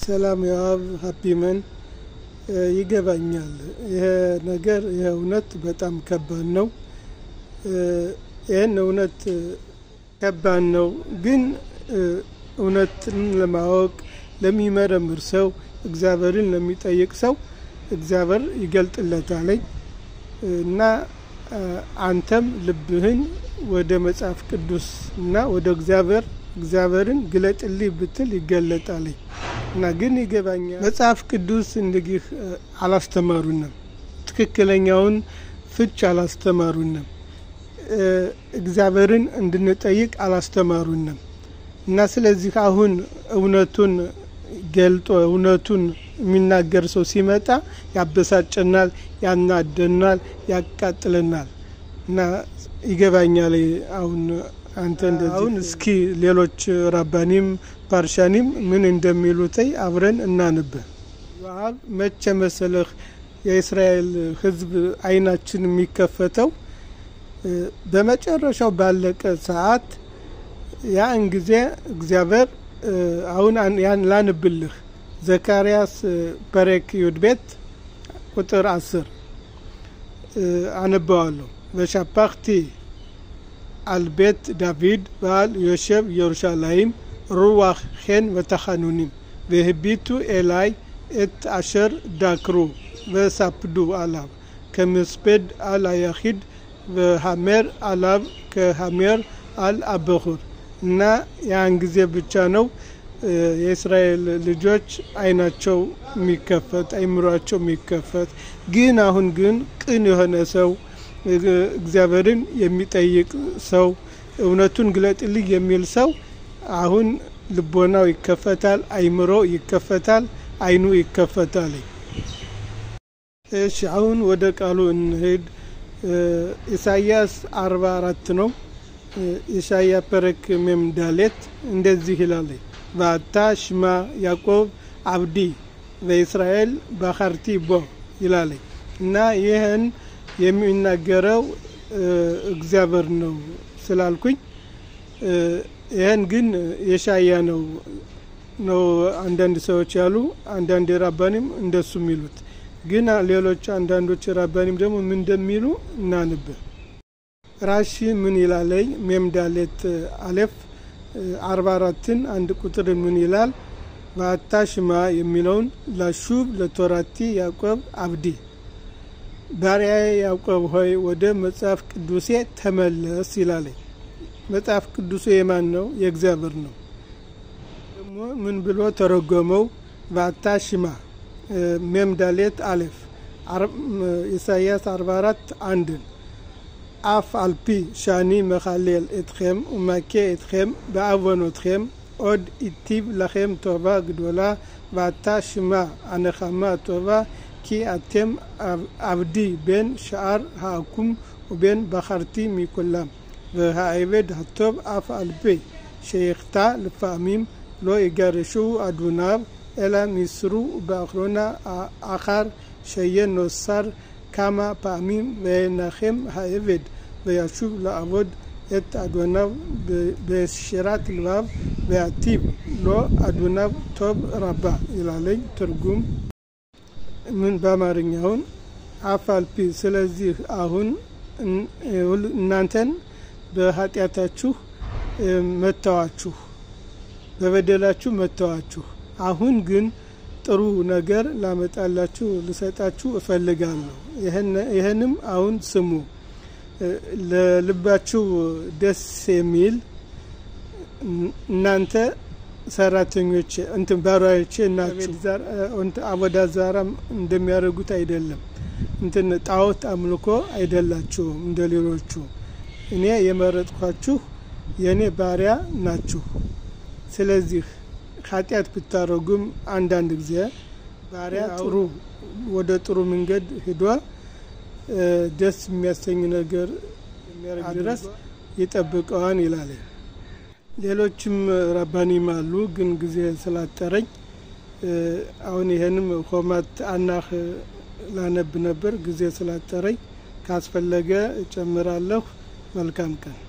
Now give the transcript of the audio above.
ሰላም የዋብ ሀፒመን ይገባኛል። ይሄ ነገር ይሄ እውነት በጣም ከባድ ነው። ይህን እውነት ከባድ ነው፣ ግን እውነትን ለማወቅ ለሚመረምር ሰው እግዚአብሔርን ለሚጠይቅ ሰው እግዚአብሔር ይገልጥለታለኝ እና አንተም ልብህን ወደ መጽሐፍ ቅዱስ እና ወደ እግዚአብሔር እግዚአብሔርን ግለጥልኝ ብትል ይገለጣለኝ እና ግን ይገባኛል። መጽሐፍ ቅዱስ እንግዲህ አላስተማሩንም፣ ትክክለኛውን ፍች አላስተማሩንም፣ እግዚአብሔርን እንድንጠይቅ አላስተማሩንም እና ስለዚህ አሁን እውነቱን ገልጦ እውነቱን የሚናገር ሰው ሲመጣ ያበሳጨናል፣ ያናደናል፣ ያቃጥለናል እና ይገባኛል። አሁን አንተ እንደዚህ አሁን እስኪ ሌሎች ራባኒም ፓርሻኒም ምን እንደሚሉትይ አብረን እናንብ። ዋብ መቼ መሰለህ የእስራኤል ሕዝብ አይናችን የሚከፈተው በመጨረሻው ባለቀ ሰዓት ያን ጊዜ እግዚአብሔር አሁን ያን ላንብልህ ዘካርያስ ፐሬክ ዩድ ቤት ቁጥር አስር አነበዋለሁ። በሻፓክቲ አልቤት ዳቪድ በዓል ዮሸብ ኢየሩሻላይም ሩዋህ ኼን ወተኻኑኒም והביטו אלי את אשר דקרו וספדו עליו כמספד על היחיד והמר עליו כהמר על הבחור እና ያን ጊዜ ብቻ ነው የእስራኤል ልጆች አይናቸው የሚከፈት አይምሯቸው የሚከፈት። ግን አሁን ግን ቅን የሆነ ሰው እግዚአብሔርን የሚጠይቅ ሰው እውነቱን ግለጥልኝ የሚል ሰው አሁን ልቦናው ይከፈታል፣ አይምሮ ይከፈታል፣ አይኑ ይከፈታል። እሺ አሁን ወደ ቃሉ እንሄድ። ኢሳያስ አርባ አራት ነው። ኢሳያ ፐረክ ሜም ዳሌት እንደዚህ ይላል ባታ ሽማ ያዕቆብ አብዲ በእስራኤል ባኻርቲ ቦ ይላል እና ይህን የሚናገረው እግዚአብሔር ነው ስላልኩኝ ይህን ግን የሻያ ነው ነው አንዳንድ ሰዎች ያሉ፣ አንዳንድ ራባኒም እንደሱ የሚሉት ግን ሌሎች አንዳንዶች ራባኒም ደግሞ ምን እንደሚሉ እናንብ። ራሺ ምን ይላለኝ ሜምዳሌት አሌፍ አርባ አራትን አንድ ቁጥር ምን ይላል? በአታ ሽማ የሚለውን ላሹብ ለቶራቲ ያዕቆብ አብዲ ባሪያዬ ያዕቆብ ሆይ ወደ መጽሐፍ ቅዱሴ ተመለስ ይላለኝ። መጽሐፍ ቅዱሱ የማን ነው? የእግዚአብሔር ነው። ደግሞ ምን ብሎ ተረጎመው? በአታ ሽማ ሜምዳሌት አሌፍ ኢሳያስ 44 አንድን አፍ አልፒ ሻኒ መኻሌል እትኸም ወማኬ እትኸም በአወኖትኸም ኦድ ኢቲብ לכם טובה גדולה ואתה שמע הנחמה הטובה כי אתם עבדי בין שאר העקום ובין בחרתי מכולם והעבד הטוב אף על פי שיחטא לפעמים לא יגרשו אדוניו אלא מסרו באחרונה אחר שיהיה נוסר כמה פעמים וינחם העבד וישוב לעבוד את אדוניו בשירת לבב ויטיב לו אדוניו טוב רבה ይላለኝ ትርጉም ምን በአማርኛውን አፋልፒ ስለዚህ አሁን እናንተን በኃጢአታችሁ መተዋችሁ በበደላችሁ መተዋችሁ አሁን ግን ጥሩ ነገር ላመጣላችሁ ልሰጣችሁ እፈልጋለሁ። ይህንም አሁን ስሙ። ለልባችሁ ደስ የሚል እናንተ ሰራተኞች እንትን ባሪያዎቼ ናችሁ። አቦዳ ዛራም እንደሚያደርጉት አይደለም። እንትን ጣዖት አምልኮ አይደላችሁም እንደ ሌሎቹ። እኔ የመረጥኳችሁ የእኔ ባሪያ ናችሁ። ስለዚህ ኃጢአት ብታረጉም አንዳንድ ጊዜ ባሪያ ጥሩ ወደ ጥሩ መንገድ ሂዶ ደስ የሚያሰኝ ነገር የሚያደርግ ድረስ ይጠብቀዋን ይላል። ሌሎችም ረባኒም አሉ፣ ግን ጊዜ ስላጠረኝ አሁን ይሄንም ሆማት አናህ ላነብ ነበር፣ ጊዜ ስላጠረኝ ካስፈለገ እጨምራለሁ። መልካም ቀን